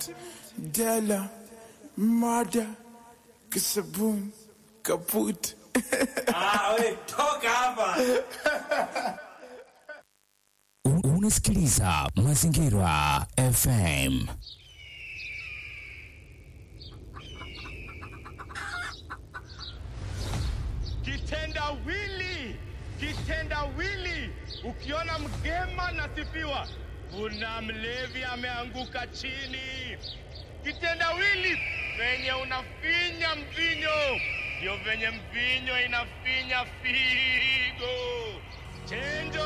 Della, Mada, Kisabun, Kaput. Ah, we, toka hapa. Un- Unasikiliza Mazingira FM. Kitendawili, kitendawili. Ukiona mgema nasifiwa, kuna mlevi ameanguka chini. Kitendawili venye unafinya mvinyo, ndio venye mvinyo inafinya figo. Chenjo